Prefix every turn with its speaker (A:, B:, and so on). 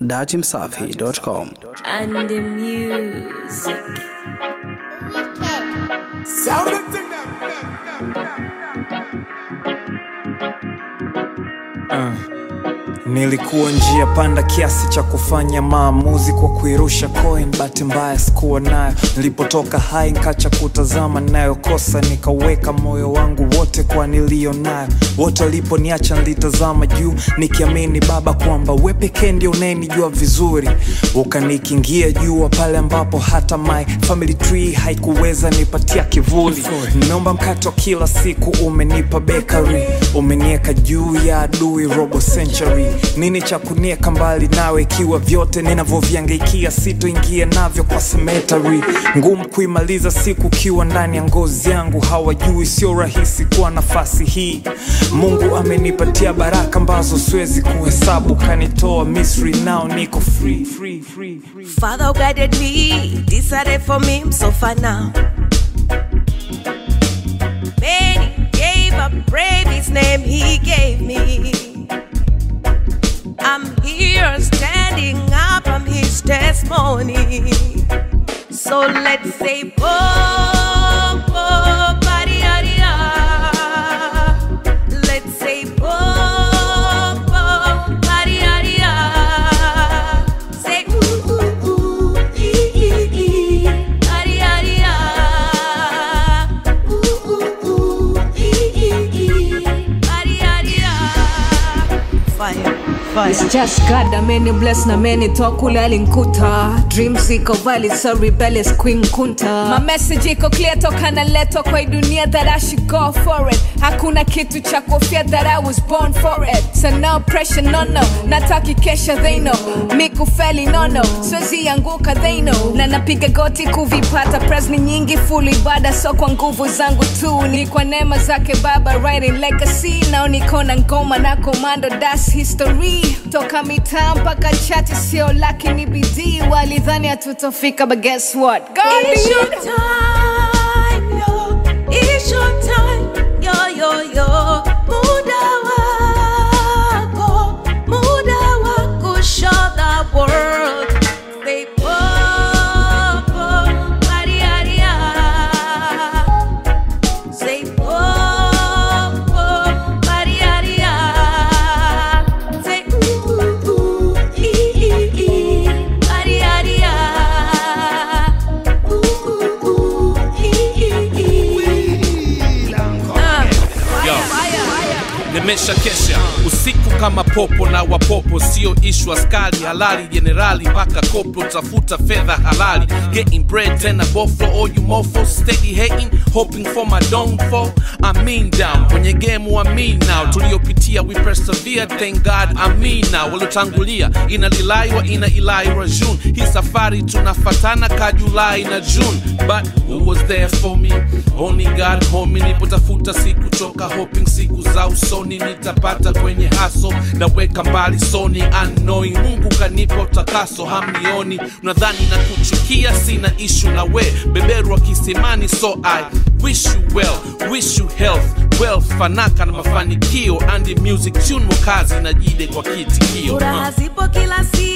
A: datimsafi.com.
B: and the music.
C: Nilikuwa njia panda kiasi cha kufanya maamuzi kwa kuirusha coin, bahati mbaya sikuwa nayo. Nilipotoka hai nkacha kutazama nayokosa, nikaweka moyo wangu wote kwa niliyo nayo. Wote waliponiacha nilitazama juu, nikiamini Baba kwamba we pekee ndio unayenijua vizuri. Ukanikingia jua pale ambapo hata my family tree haikuweza nipatia kivuli. Nimeomba mkate wa kila siku, umenipa bakery, umenieka juu ya adui robo century. Nini cha kunieka mbali nawe, ikiwa vyote ninavyoviangaikia sitoingia navyo kwa cemetery. Ngumu kuimaliza siku ukiwa ndani ya ngozi yangu, hawajui sio rahisi kuwa nafasi hii. Mungu amenipatia baraka ambazo siwezi kuhesabu, kanitoa Misri, nao niko free, free, free, free.
B: Father guided me, decided for me, I'm so far now. Many gave up, brave his name he gave me. I'm here standing up, I'm his testimony. So let's say, oh, oh, body, Let's say, oh, oh, body, Say, ooh, ooh, ooh, ee, ee, ee, body, Ooh, ooh, ooh, ee, ee, ee, body, Fire, fire.
D: It's just God ameni bless na meni toa kule alinkuta dreams iko valid so rebellious queen kunta my message iko clear toka naletwa kwa hii dunia that I should go for it hakuna kitu cha kuofia that I was born for it so no pressure no no nataki kesha they know mikufeli no no siwezi anguka they know na napiga goti kuvipata pres ni nyingi full ibada so kwa nguvu zangu tu ni kwa neema zake baba writing legacy nao niko na ngoma na komando das history toka mitaa mpaka chati sio lakini bidii walidhani hatutofika but guess what God
B: It's
D: did.
B: your time, yo. It's your time, yo, yo, yo. Muda wako, muda wako, show the world. Say, oh, oh, bariaria. Say, oh, oh, bariaria. Say, ooh, ooh, ooh, ee, ee, ee, bariaria.
E: nimesha kesha usiku kama popo na wapopo sio ishu askari halali jenerali mpaka koplo tafuta fedha halali getting bread tena boflo all you mofo steady hating hoping for my downfall I mean down kwenye game wa me now tuliopitia we persevere thank God I mean now waliotangulia ina lilaiwa ina ilaiwa June hii safari tunafatana ka Julai na June but who was there for me only God homie nipotafuta siku choka hoping siku za usoni nitapata kwenye haso naweka mbali soni unknowing Mungu kanipa utakaso hamnioni unadhani na kuchukia sina ishu na we beberu wa kisimani so I wish you well wish you health wealth fanaka na mafanikio and music tune mokazi na jide kwa kitikio
B: Furaha
E: uh.
B: zipo kila siku